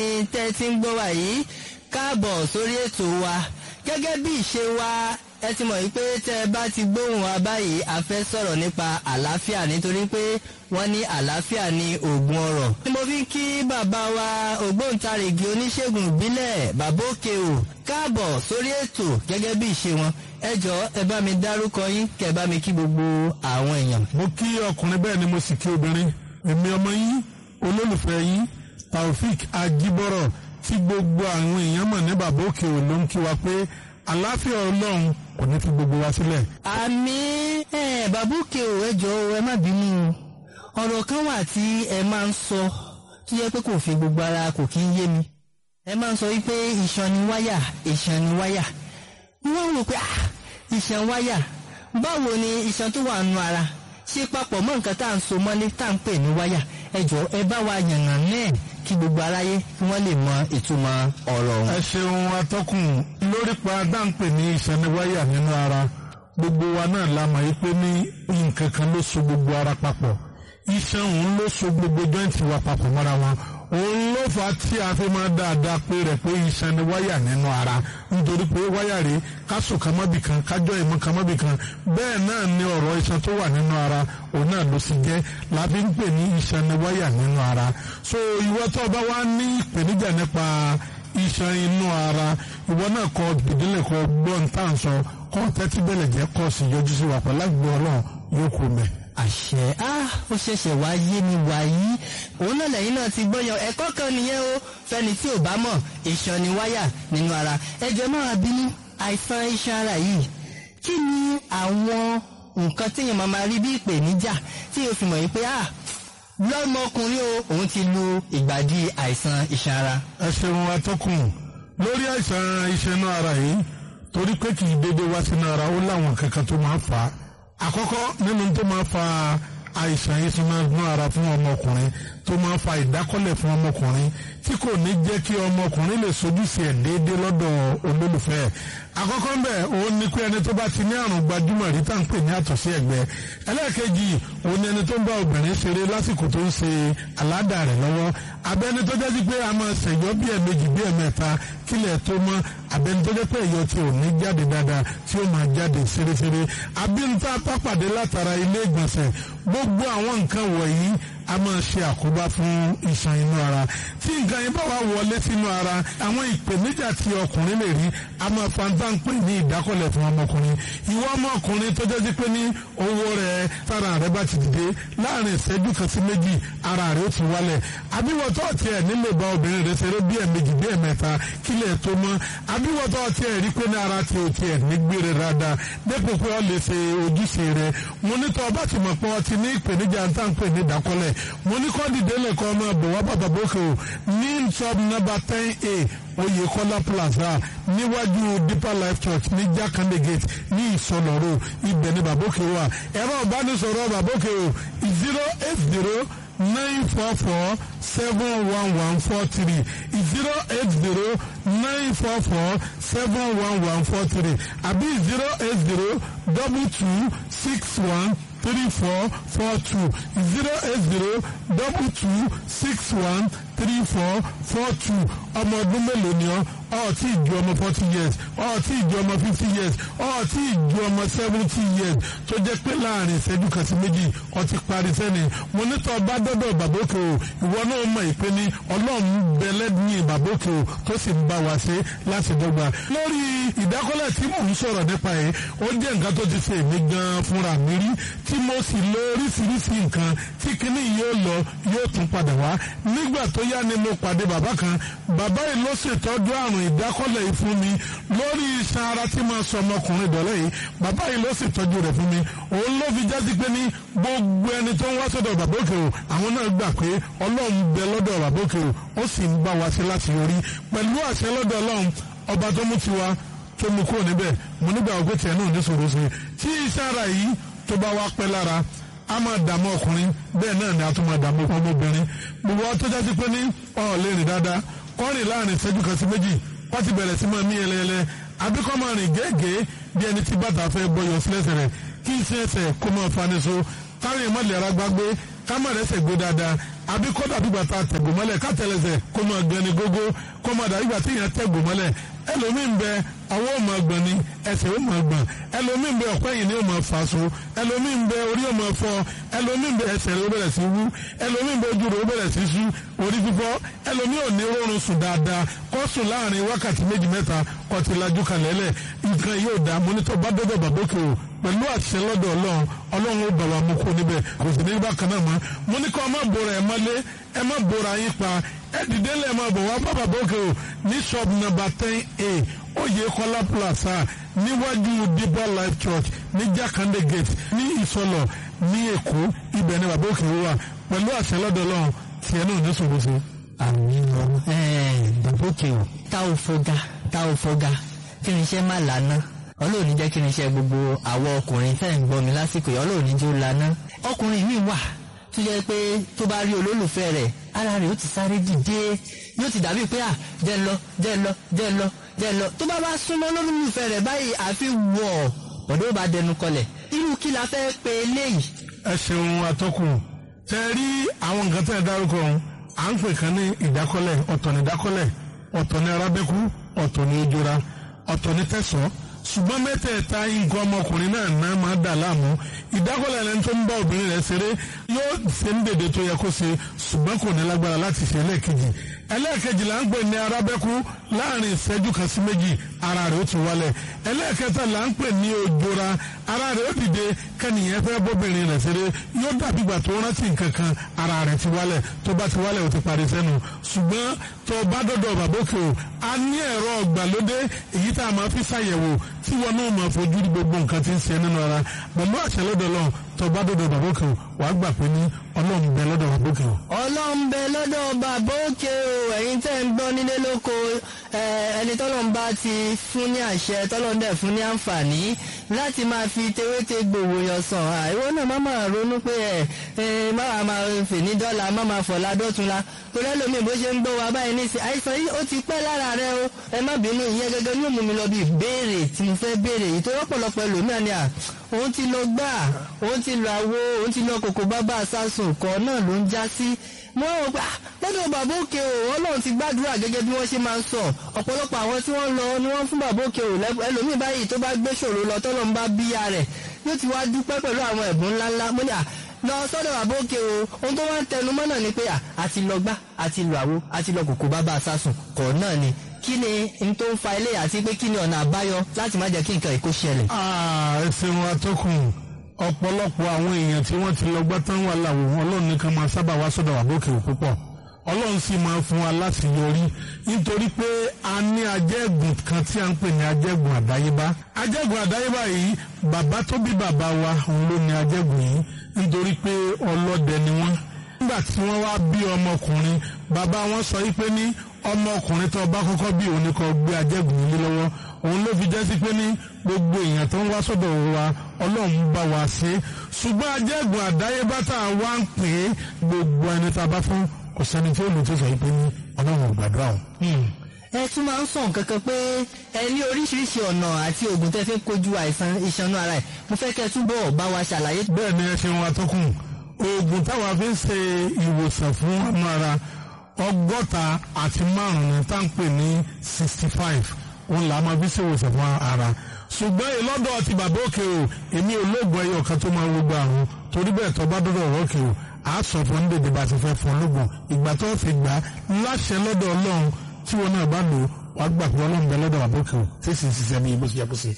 tẹ́ ti ń gbọ́ wa yìí káàbọ̀ sórí ètò wa gẹ́gẹ́ bí ìṣe wa ẹ ti mọ̀ wípé tẹ́ ẹ bá ti gbóhùn wa báyìí a fẹ́ sọ̀rọ̀ nípa àlàáfíà nítorí pé wọ́n ní àlàáfíà ní oògùn ọrọ̀. ni mo fi ń kí bàbá wa ògbóǹtarìgì oníṣègùn ìbílẹ̀ bàbá òkè o káàbọ̀ sórí ètò gẹ́gẹ́ bí ìṣe wọn ẹ jọ ẹ bá mi dárúkọ yín kẹ́ ẹ bá mi kí gbogbo àwọn èèyàn. mo kí ọkùnrin bẹ́ẹ̀ ni mo sì kí obìnrin èmi ọmọ yín olólùfẹ́ yín taofik ajibọrọ tí gbogbo àwọn èèyàn mọ̀ ní bàbá òkè ò ló ń kí wa pé àlàáfíà ọlọ́run kò ní fi gbogbo wa sílẹ̀. àmì ẹ bàbá òkè o ẹ jọ ẹ má bínú o ọ̀rọ̀ kan wà tí ẹ máa ń sọ tó yẹ pé kò fi gbogbo ara kò kí ń yé mi ẹ máa ń sọ wípé iṣan ni wáyà iṣan ni wáyà wọ́n rò pé ah iṣan wáyà báwo ni iṣan tó wà nù ara ṣe papọ̀ mọ́ nǹkan tá à ń so mọ́lé tá à ń pè ní wáyà ẹ jọ ẹ bá wa yànnà náà kí gbogbo aráyé kí wọ́n lè mọ ìtumọ̀ ọ̀rọ̀ ọ̀hún. ẹ ṣeun atọ́kùn lórí pa dáńpẹ̀ ní ìsẹ́niwáyà nínú ara gbogbo wa náà la mọ̀ yí pé ní nǹkan kan ló so gbogbo ara papọ̀ iṣan òun ló so gbogbo jọ́ǹtì wa papọ̀ mọ́ra wọn òun ló fà á tí a fi máa dáadáa pé rẹ̀ pé iṣan ni wáyà nínú ara nítorí pé wáyà rèé ká sùn kan mọ́bì kan kájọ́ ìmọ̀ kan mọ́bì kan bẹ́ẹ̀ náà ni ọ̀rọ̀ iṣan tó wà nínú ara òun náà ló sì jẹ́ la fi ń pè ní iṣan ni wáyà nínú ara so ìwọ tó bá wá ní ìpèníjà nípa iṣan inú ara ìwọ náà kọ ìdílé kọ gbọ́n tá à ń sọ kọ́ tẹ́tí bẹ̀lẹ̀ jẹ́ kọ́ sí yọjú sí wa pẹ̀lú àgbẹ̀ ọlọ́run yóò kú mẹ́ àṣẹ á ó ṣẹ̀ṣẹ̀ wá yé mi wá yìí òun náà lẹ́yìn náà ti gbọ́yàn ẹ̀kọ́ kan nìyẹn o fẹ́ni tí ò bá mọ̀ iṣan ni wáyà nínú ara ẹjọ́ náà bínú àìsàn iṣan ara yìí kí ni àwọn nǹkan téèyàn máa máa rí bí ìpèníjà tí yóò fi mọ̀ yìí pé ah lọ́mọkùnrin o òun ti lu ìgbàdí àìsàn iṣan ara. ẹ ṣeun atọ́kùn lórí àìsàn iṣan inú ara yìí torí pé kì í dédé wá sínú ara ó láwọn kankan tó máa ń fà á àkọ́kọ́ nínú tó máa fa àìsàn ìsinmi ara fún ọmọkùnrin tó máa fa ìdákọ́lẹ̀ fún ọmọkùnrin tí kò ní jẹ́ kí ọmọkùnrin lè sojúṣe ẹ̀ déédéé lọ́dọ̀ olólùfẹ́ ẹ̀ àkọ́kọ́ bẹ́ẹ̀ òun ni pé ẹni tó bá ti ní àrùn gbajúmọ̀ rí tá à ń pè ní àtọ̀sí ẹ̀gbẹ́ ẹlẹ́ẹ̀kejì òun ni ẹni tó ń bá obìnrin ṣeré lásìkò tó ń ṣe àládà rẹ̀ lọ́wọ́ abẹ́ni tó jẹ́ sí pé a máa ṣẹ̀yọ́ bí ẹ̀mejì bí ẹ̀mẹ́ta kílẹ̀ tó mọ́ abẹ́ni tó jẹ́ pé ẹ̀yọ́ tí ò ní jáde dáadáa tí ó máa jáde ṣeréṣeré abínta pápàdé látara ilé ìgbọ̀nsẹ̀ gbogbo àwọn nǹkan wọ̀nyí a máa ṣe àkóbá fún iṣan inú ara tí nǹkan yẹn bá wà wọlé sínú ara àwọn ìpèníjà tí ọkùnrin lè rí a máa fa ń dáńpé ní ìdákọ̀lẹ̀ fún ọmọkùnrin ìwọ ọmọkùnrin tó jẹ́ sí pé ní owó rẹ̀ tára rẹ̀ bá ti dìde láàrin ìṣẹ́jú kan sí méjì ara rẹ̀ ó ti wálẹ̀ àbíwọ̀tọ́ tiẹ̀ nílò bá obìnrin rẹ̀ ṣeré bí ẹ̀mejì bí ẹ̀mẹ́ta kílẹ̀ tó mọ́ àbíwọ̀tọ́ tiẹ̀ rí pé ní ara ti ò tiẹ̀ ní gbére dáadáa dépò pé ọ lè ṣe ojúṣe rẹ̀ mo ní tọ́ ọba ti mọ̀ pé ọ ti ní ìpèníjà ń tà ń pè ní ìdákọ́lẹ̀ mo ní kọ́ dìde lẹ́kọ́ ọmọ bọ̀ wá bàbá bókè o ní sub number ten a Oyèkọ́lá plaza níwájú Deeper Life Church ní Jakande gate ní Ìsọlọ́rọ̀ ibẹ̀ ní bàbókè wà ẹ̀rọ ìbánisọ̀rọ̀ bàbókè o zero eight zero nine four four seven one one four three zero eight zero nine four four seven one one four three àbí zero eight zero double two six one three four four two zero eight zero double two six one three four four two ọmọ ọdún mélòó ni ọ ọ tí ì ju ọmọ forty years ọ tí ì ju ọmọ fifty years ọ tí ì ju ọmọ seventy years tó jẹ́ pé láàrin ìṣẹ́jú kan sí méjì ọ ti parí sẹ́ni mo ní tọ́ bá dọ́dọ̀ bàbókè o ìwọ náà mọ̀ ìpè ní ọlọ́run bẹ̀lẹ́ ní bàbókè o tó sì ń bá wa ṣe láti dọ́gba. lórí ìdákọ́lẹ̀ tí mò ń sọ̀rọ̀ nípa yìí ó jẹ́ nǹkan tó ti ṣe èmi gan fúnra mi rí tí mo sì lo oríṣiríṣi nǹkan tí kinní yóò lọ yóò tún padà wá nígbà tó yá ni mo pàdé bàbá kan bàbá yìí ló ṣètọ́jú àrùn ìdákọ́lẹ̀ yìí fún mi lórí iṣan ara tí máa sọ ọmọkùnrin dọ̀lẹ́ yìí bàbá yìí ló ṣètọ́jú rẹ̀ fún mi òun ló fi jásí pé ní gbogbo ẹni tó ń wá sọ́dọ̀ bàbá òkè o àwọn náà gbà pé ọlọ́run bẹ lọ́dọ̀ bàbá òkè o ó sì ń bá wa ṣe láti yọrí pẹ̀lú àṣẹ lọ́dọ̀ ọlọ́run ọba tó mú tiwa tó mú kúrò níbẹ̀ mo nígbà ògbé tiẹ̀ náà ní sòro ṣe tí iṣan ara yìí tó bá wá pẹ́ lára a máa dààmú ọkùnrin bẹ́ẹ̀ náà ni a tún máa dààmú ọmọbìnrin gbogbo wa tó jásí pé ní ọ̀ lè rìn dáadáa kọ́rin láàrin ìṣẹ́jú kan sí méjì wọ́n ti bẹ̀rẹ̀ sí máa mí ẹlẹ́ẹlẹ́ àbíkọ́ máa rìn gẹ́gẹ́ bí ẹni tí bàtà fẹ́ bọyọ̀ sílẹ̀sẹ̀ rẹ̀ kí iṣẹ́ ẹsẹ̀ kó máa fani so kárin ìmọ̀lẹ̀ ara gbágbé ká má rẹ́sẹ̀ gbé dáadáa àbí kódà bí gbàtà tẹ̀gùn mọ́lẹ̀ kátẹ́lẹsẹ̀ kó máa gbẹni gógó kó máa dàbí gbàtà èèyàn tẹ̀gùn mọ́lẹ̀ ẹlòmíì ń bẹ ọwọ́ ò máa gbọ̀n ni ẹsẹ̀ ò máa gbọ̀n ẹlòmíì ń bẹ ọ̀pẹ́ yìí ni ò máa fà so ẹlòmíì ń bẹ orí ò máa fọ́ ẹlòmíì ń bẹ ẹsẹ̀ rẹ̀ ó bẹ̀rẹ̀ sí wú ẹlòmíì ń bẹ ojú rẹ̀ ó bẹ̀rẹ̀ sí sú orí fífọ́ ẹlòmíì ò ní rọrùn sùn dáadáa kó sùn láàrin wákàtí méjì mẹ́ta kó ti lajú kalẹ̀ lẹ̀ nǹkan yóò dá mọ́nítọ̀ bá dọ́dọ̀ bàbókè o pẹ̀lú àṣẹ lọ́dọ̀ ọlọ́run ọlọ́run ó bàbá mú kó níbẹ̀ kò sì ní bákan náà mọ́ mo ní kọ́ ọ má bora ẹ̀ mọ́lé ẹ má bora yín pa ẹ dìde lẹ́ẹ̀ máa bọ̀ wá bá bàbókè o ní shop number ten a oyè kọ́lá plaza níwájú deeper life church ní jákàndé gate ní ìsọlọ ní èkó ibẹ̀ ni bàbókè wà pẹ̀lú àṣẹ lọ́dọ̀ ọlọ́run tiẹ̀ náà ní sòwò sí. àmì ọmọ bàbókè o tá ò fọgá tá ò fọgá kí ni iṣẹ́ má lànà ọlọ́run ní jẹ́ kí ni iṣẹ́ gbogbo àwọn ọkùnrin fẹ́ ń gbọ́ mi lásìkò yìí ọlọ́run ní jẹ́ ó lànà ọkùnrin mi wà tó jẹ́ pé tó bá rí olólùfẹ́ rẹ̀ ara rẹ̀ ó ti sáré dìde yóò ti dàbí pé à jẹ́ lọ jẹ́ lọ jẹ́ lọ jẹ́ lọ tó bá bá súnmọ́ olólùfẹ́ rẹ̀ báyìí àfi wọ̀ ọ̀dọ́ bá dẹnu kọlẹ̀ irú kí la fẹ́ pe eléyìí. ẹ ṣeun atọ́kùn tẹ rí àwọn nǹkan tẹ́ ẹ dárúkọ ọ̀hún à ń pè kan ní ìdákọ́lẹ̀ ọ̀tọ̀ ní ìdákọ́lẹ̀ ọ̀tọ̀ ní arábẹ́kú ọ̀tọ̀ ní ojora ọ̀tọ̀ ní tẹ̀sán ṣùgbọ́n mẹ́tẹ̀ẹ̀ta nǹkan ọmọkùnrin náà náà máa dà láàmú ìdákọ́lẹ̀ ẹni tó ń bá obìnrin rẹ̀ ṣeré yóò ṣe ń dèdè tó yẹ kó ṣe ṣùgbọ́n kò ní lágbára láti ṣe ẹlẹ́ẹ̀kejì ẹlẹ́ẹ̀kejì là ń pè ní arábẹ́kú láàrin ìṣẹ́jú kan sí méjì ara rẹ̀ ó ti wálẹ̀ ẹlẹ́ẹ̀kẹta là ń pè ní ojora ara rẹ̀ ó dìde kẹ́nìyàn fẹ́ bóbìnrin rẹ̀ ṣeré yóò dàbí ìgbà tó rántí nǹkan kan ara rẹ̀ ti wálẹ̀ tó bá ti wálẹ̀ ó ti parí sẹ́nu ṣùgbọ́n tó bá dọ́dọ̀ bàbókè o a ní ẹ̀rọ ọ̀gbàlódé èyí tá a máa fi ṣàyẹ̀wò tí wọn náà máa fojú rí gbogbo nǹkan tí ń ṣe nínú ara bàbá àṣẹ lọ́dọ̀ lọ tó bá dọ́dọ̀ bàbókè o wàá gbà pé ní ọlọ́run bẹ lọ́dọ̀ bàbókè o. ọlọ́run bẹ lọ́dọ̀ bàbókè o ẹ̀yin tẹ́ ń gbọ́ nílé lóko ẹni tọ́lọ́run bá ti fún ní àṣẹ tọ́lọ́run dẹ̀ fún ní àǹfààní láti máa fi tewéte gbòòwò yàn sàn àìwọ́ náà má máa ronú pé ẹ má wàá máa fè ní dọ́là má máa fọ̀lá dọ́tunla torí ẹlòmíì bó ṣe ń gbọ́ wa báyìí ní ìsìn àìsàn yìí ó ti pẹ́ lára rẹ o ẹ má bínú ìyẹn gẹ́gẹ́ ní òmùmí lọ bí ìbéèrè tí mo fẹ́ béèrè yìí tó rọ́pọ̀lọpọ̀ ẹlòmíà ni à òun ti lọ gbà òun ti lọ àwo òun ti lọ kòkó bábà sásùn kọ́ náà ló ń já sí mo rò pé lọ́dọ̀ bàbá òkè o ọlọ́run ti gbàdúrà gẹ́gẹ́ bí wọ́n ṣe máa ń sọ ọ̀pọ̀lọpọ̀ àwọn tí wọ́n lọ ni wọ́n fún bàbá òkè o ẹlòmíì báyìí tó bá gbé ṣòro lọ tọ́lọ́ ń bá bíyà rẹ̀ yóò ti wá dúpẹ́ pẹ̀lú àwọn ẹ̀bùn ńláńlá mo ní à lọ sọ́dọ̀ bàbá òkè o ohun tó wá ń tẹnu mọ́ náà ni pé àti lọ gbá àti lọ àwo àti lọ kòkó bàbá sásùn kọ̀ náà ni kí ni n tó ń fa ilé àti pé kí ni ọ̀nà àbáyọ láti má jẹ́ kí nǹkan ìkó ṣẹlẹ̀. ẹ ṣeun atọ́kùn ọ̀pọ̀lọpọ̀ àwọn èèyàn tí wọ́n ti lọ gbá tán wà láwò ọlọ́run nìkan máa sábà wá sọ́dọ̀ wà bókè púpọ̀ ọlọ́run sì máa fún wa láti yọrí nítorí pé a ní ajẹ́gùn kan tí a ń pè ní ajẹ́gùn àdáyébá ajẹ́gùn àdáyébá yìí bàbá tó bí bàbá wa òun ló ní ajẹ́gùn yìí nítorí pé ọlọ́dẹ ni wọ́n nígbà tí wọ́n wá bí ọmọkùnrin bàbá wọn sọ yìí pé ní ọmọkùnrin tó bá kọ́kọ́ bí òun ni kò gbé ajẹ́gùn yìí lọ́wọ́ òun ló fi jẹ́ sí pé ní gbogbo èèyàn tó ń wá sọ́dọ̀ wa ọlọ́run bá wa ṣe ṣùgbọ́n ajẹ́gùn àdáyébá tá a wá ń pè é gbogbo ẹni tá a bá fún kò sẹ́ni tí ó lè tó sọ yìí pé ní ọlọ́run ò gbàdúrà o. ẹ tún máa ń sọ nǹkan kan pé ẹ ní oríṣiríṣi ọ̀nà àti oògùn tẹ́ fi ń kojú àìsàn ìṣanú ara ẹ̀ mo fẹ́ kẹ́ túbọ̀ bá wa ṣàlàyé. bẹ́ẹ̀ ni ẹ ṣe wọn atọ́kùn oògùn táwa fi ń ṣe ìwòsàn fún ọmọ ara ọgọ́ta àti márùn-ún ní tá à ń pè ní sixty five òun là á máa fi ṣe ìwòsàn fún ara ṣùgbọ́n ìlọ́dọ̀ ti bàbá òkè o èmi ò lóògùn ẹyọ kan tó máa ń gbogbo àrùn torí bẹ́ẹ̀ tó bá dọ́dọ̀ ọ̀rọ̀ òkè o à á sọ fún ọ́n dèdè bá ti fẹ́ fún lóògùn ìgbà tó fi gbà láṣẹ lọ́dọ̀ ọlọ́run tí wọn náà bá lò wàá gbà pé ọlọ́run bẹ lọ́dọ̀ bàbá òkè o tí sì ń ṣiṣẹ́ bí ibo ṣe yẹ kó ṣe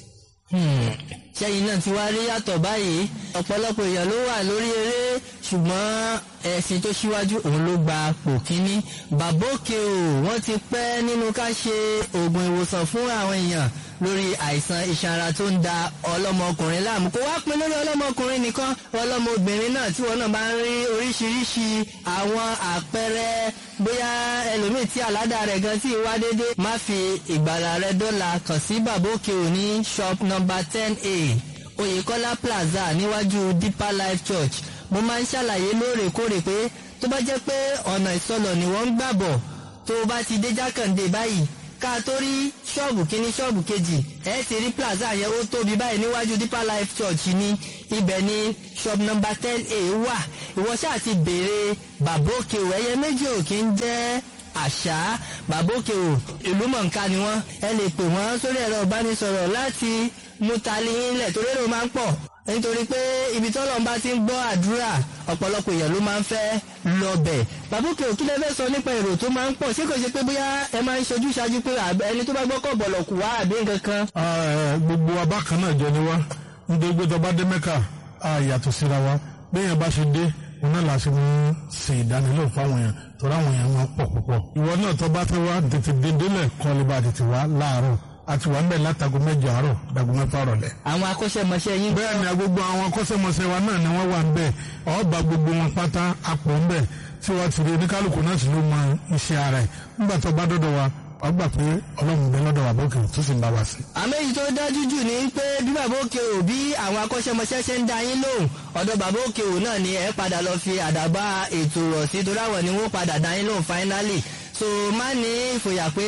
ṣẹ́yìn náà ti wá rí yàtọ̀ báyìí ọ̀pọ̀lọpọ̀ èèyàn ló wà lórí eré ṣùgbọ́n ẹ̀sìn tó ṣíwájú òun ló gba pò kínní bàbókè o wọ́n ti pẹ́ nínú ká ṣe oògùn ìwòsàn fún àwọn èèyàn lórí àìsàn ìṣanra tó ń da ọlọ́mọkùnrin láàmú kó wá pin lórí ọlọ́mọkùnrin nìkan ọlọ́mọbìnrin náà tí wọn náà bá ń rí oríṣiríṣi àwọn àpẹẹrẹ bóyá ẹlòmíì tí àládà rẹ̀ gan tí wá dédé má fi ìgbàlà rẹ̀ dọ́là kàn sí bàbókè ò ní shop number ten a oyèkọ́lá plaza níwájú deeper life church mo máa ń ṣàlàyé lóòrèkóòrè pé tó bá jẹ́ pé ọ̀nà ìsọlọ̀ ni wọ́n ń gbàbọ̀ tó o bá ti dé jákàndé báyìí ká tó rí ṣọ́ọ̀bù kínní ṣọ́ọ̀bù kejì ẹ ti rí plaza yẹn ó tóbi báyìí níwájú deeper life church ní ibẹ̀ ní shop number ten a wà ìwọ ṣáà ti béèrè bàbá òkè o ẹyẹ méjì ò kí ń jẹ́ àṣà bàbá òkè o ìlú mọ̀ǹká ni wọ́n ẹ lè pè wọ́n sórí ẹ̀rọ ìbánisọ̀rọ̀ láti mú tali yín lẹ̀ torí èrò máa ń pọ̀ nítorí pé ibi tọ́lọ́ bá ti ń gbọ́ àdúrà ọ̀pọ̀lọpọ̀ èèyàn ló máa ń fẹ́ lọ́bẹ̀ bàbá òkè o kí lẹ fẹ́ sọ nípa èrò tó máa ń pọ̀ ṣé kò ṣe pé bóyá ẹ máa ń ṣojú ṣáájú pé ẹni tó bá gbọ́kọ̀ bọ̀lọ̀ kù wá àbí nǹkan kan. gbogbo abákan náà jọ ni wá nítorí pé tọba dé mẹ́kà á yàtọ̀ síra wa bẹ́ẹ̀ bá ṣe dé òun náà la ṣe mú ṣe ìdánilẹ́wò fáwọn èèyàn torí àwọn èèyàn máa pọ̀ púpọ̀. ìwọ náà tọba fẹ́ wá tètè dédélẹ̀ kọ́ lè bá tètè wá láàárọ̀ àti wà ń bẹ̀ látago mẹ́jọ àárọ̀ dago mẹ́fà rọ̀lẹ́. àwọn akọ́ṣẹ́mọṣẹ́ yín. bẹ́ẹ̀ ni gbogbo àwọn akọ́ṣẹ́mọṣẹ́ wa náà ni wọ́n wà ń bẹ̀ ọba gbogbo wọn pátá apò ń bẹ̀ tí wọ́n ti rí oníkálukú náà sì ló mọ iṣẹ́ ara ẹ̀ nígbà tó bá dọ́dọ̀ wa wọ́n gbà pé ọlọ́run bẹ lọ́dọ̀ bàbá òkè tó sì ń bá wa sí. àmọ́ èyí tó dájú jù ní pé bí bàbá òkè ò bí àwọn akọ́ṣẹ́mọṣẹ́ ṣe ń da yín lóhùn ọ̀dọ̀ bàbá òkè ò náà ni ẹ padà lọ fi àdàbà ètò rọ̀ sí torí àwọn ni wọ́n padà da yín lóhùn finally so má ní ìfòyà pé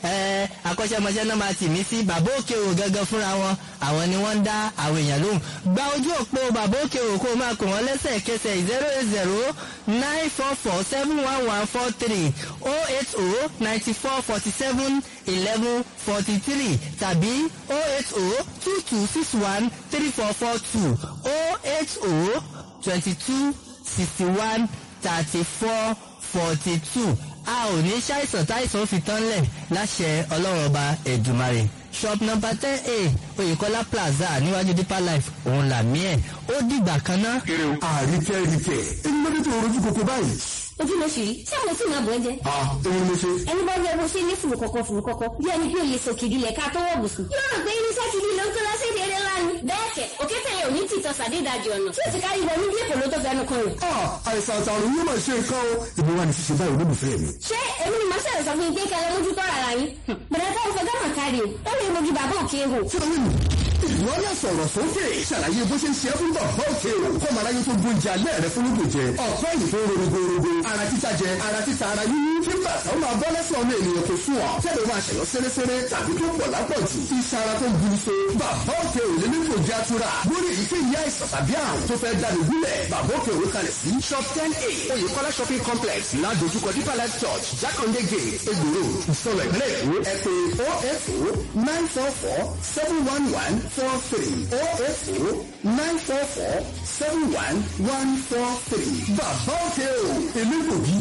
ẹ akọ́ṣẹ́mọṣẹ́ náà máa tì mí sí bàbá òkè ò gangan fúnra wọn àwọn ni wọ́n ń dá àwọn èèyàn lóhùn gba ojú òpó bàbá òkè ò kó máa kó wọn lẹ́sẹ̀kẹsẹ̀ zero eight zero nine four four seven one one four three oh eight oh ninety four forty seven eleven forty three tàbí oh eight oh two two six one three four four two oh eight oh twenty two sixty one thirty four forty two a ò ní ṣàìsàn táìsàn fi tán lẹ̀ láṣẹ ọlọ́run ọba ẹ̀dùmarè shop number ten a oyèkọ́lá plaza níwájú deeper life òun làmí ẹ̀ ó dìgbà kan ná. àríkẹ́ ríkẹ́ ẹni lọ́dún tó rojú koko báyìí. ojú ló ṣì rí ṣé àwọn tí màá bọ̀ ẹ́ jẹ́. a èmi ni mo ṣe. ẹni bá yẹ bó ṣe ní fùrù kọ̀kọ̀ fùrù kọ̀kọ̀ bí ẹni bí olè sòkìdí lẹ̀ ká tó wọ̀ bùsùn. yóò rò pé irinṣẹ́ ti di lóńtó lọ sí ìdílé ńlá ni. bẹ́ẹ̀ kẹ̀ òkété yẹn ò ní tìtọ́ sàdédàjì ọ̀nà tí ó ti kárí wọnú bí èkó ló tó fẹnu kan rẹ̀. a àìsàn àtàrùn yóò máa ṣe nǹkan o. ìbí wa ni ṣíṣe báyìí olólùfẹ́ mi. ṣé èmi ni màá ṣẹlẹ̀ sọ fún yín pé kẹlẹ́ mójú tọ́ ara yín. bẹ̀rẹ̀ tó ń fẹ́ gánà kárí o ó lè mojú bàbá òkè hò. ṣé o ní ìwọ náà sọ̀rọ̀ sókè ṣàlàyé bó ṣe ń ṣe é fún bàbá òkè o kọ́ màá ráyé tó gbóúnjẹ alẹ́ rẹ fún lóògùn jẹ ọ̀pẹ́ yìí tó rorogorogo ara títa jẹ ara títa ara yíyí kí bàtà ó máa bọ́ lẹ́sẹ̀ ọmọ ènìyàn kò sùn ọ́ tẹ́lẹ̀ máa ṣẹ̀yọ́ sẹ́rẹ́sẹ́rẹ́ tàbí tó pọ̀ lápọ̀jù iṣan ara tó ń buru so bàbá òkè ò lè ní kò jẹ́ àtúrà lórí èyíkéyìí àìsàn tàbí àrùn tó fẹ́ dáni gúnlẹ̀ bàbá òkè òwe kalẹ̀ sí shop ten a oyèkọ́lá shopping complex ládojúkọ deeper life church jákàndé gate egbòro ìsọ̀rọ̀ ìpínlẹ̀ èkó ẹ pé oh eight oh nine four four seven one one four three oh eight oh nine four four seven one one four three bàbá òkè o èmi kò bí